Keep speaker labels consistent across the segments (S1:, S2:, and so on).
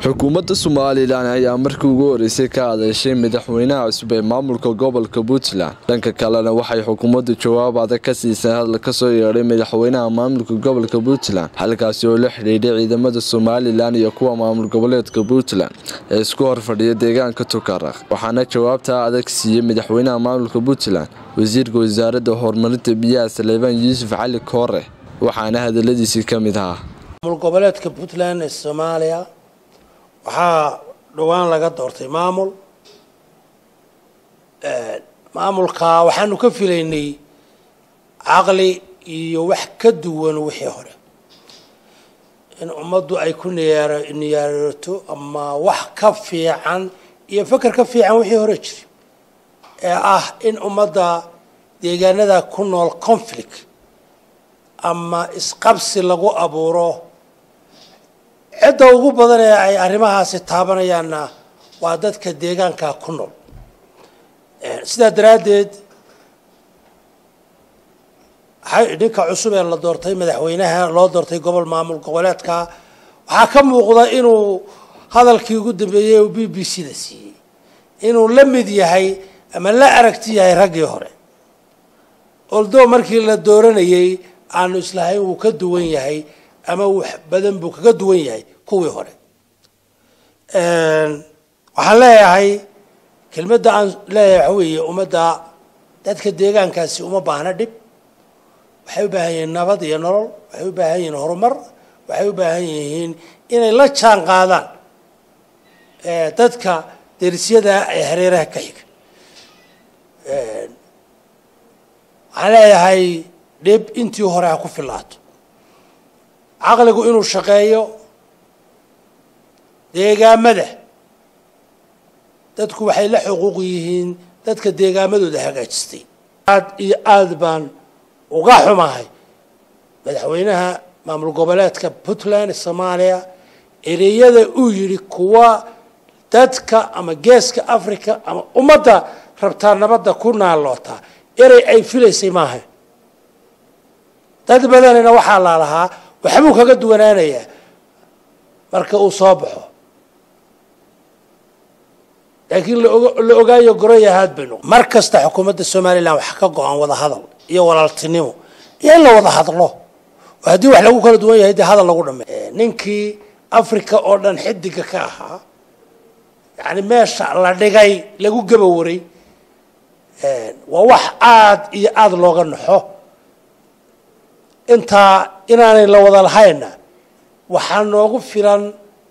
S1: xukuumadda somalilan ayaa markii ugu horeysay ka hadashay madaxweynaha cusub ee maamulka gobolka puntland dhanka kalena waxay xukuumaddu jawaab adag ka siisay hadal kasoo yeedhay madaxweynaha maamulka gobolka puntland halkaasi oo la xidhiidhay ciidamada somalilan iyo kuwa maamul goboleedka puntland ee isku horfadhiya deegaanka tukaraq waxaana jawaabtaa adag siiyey madaxweynaha maamulka puntland wasiirka wasaaradda horumarinta biyaha saleebaan yuusuf cali koore waxaana hadaladiisii ka mid ahaa
S2: maamul goboleedka puntland ee soomaaliya waxaa dhowaan laga doortay maamul maamulka waxaanu ka filaynay caqli iyo wax ka duwan wixii hore in ummaddu ay ku niyaarato ama wax ka fiican iyo feker ka fiican wixii hore jiri ee ah in ummadda deegaanada ku nool conflict ama isqabsi lagu abuuro cidda ugu badan ee ay arrimahaasi taabanayaanna waa dadka deegaanka ku nool sidaa daraaddeed ninka cusub ee la doortay madaxweynaha loo doortay gobol maamul goboleedka waxaa ka muuqda inuu hadalkii ugu dambeeyey uu b b c da siiyey inuu la mid yahay ama la aragti yahay raggii hore oldo markii la dooranayey aanu islahayn wuu ka duwan yahay ama wax badan buu kaga duwan yahay kuwii hore waxaan leeyahay kelmadda aan leeyahay waxa weeye ummadda dadka deegaankaasi uma baahna dhib waxay u baahan yihiin nabad iyo nolol waxay u baahan yihiin horumar waxay u baahan yihiin inay la jaan qaadaan dadka derisyada ee hareeraha ka xiga waxaan leeyahay dhib intii hore ha ku filaato caqligu inuu shaqeeyo deegaamada dadku waxay la xuquuq yihiin dadka deegaamadooda hagaajistay aad iyo aada baan uga xumahay madaxweynaha maamul goboleedka puntland soomaaliya ereyada uu yidhi kuwa dadka ama geeska africa ama ummadda rabtaa nabadda ku naallootaa erey ay filaysay maaha dad badanina waxaa laalahaa waxbuu kaga duwanaanayaa marka uu soo baxo laakiin la ogaayo goroyahaad baynu mar kasta xukuumadda somalilan wax ka go-an wada hadal iyo walaaltinimo iyo in la wada hadlo oo haddii wax lagu kala duwan yahay dee hadal lagu dhameey ninkii africa oo dhan xidiga ka ahaa yani meesha la dhigay lagu gabawaray waa wax aada iyo aada looga naxo intaa inaanay la wada lahayna waxaa noogu filan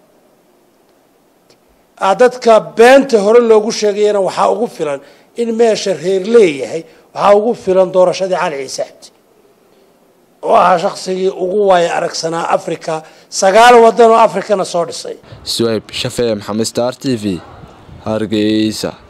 S2: dadka beenta hore loogu sheegayana waxaa ugu filan in meesha reer leeyahay waxaa ugu filan doorashadii cali ciise cabdi oo ahaa shaksigii ugu waaya aragsanaa africa sagaal wadan oo africana soo dhisay
S1: suhayb shafee maxamed star t v hargeysa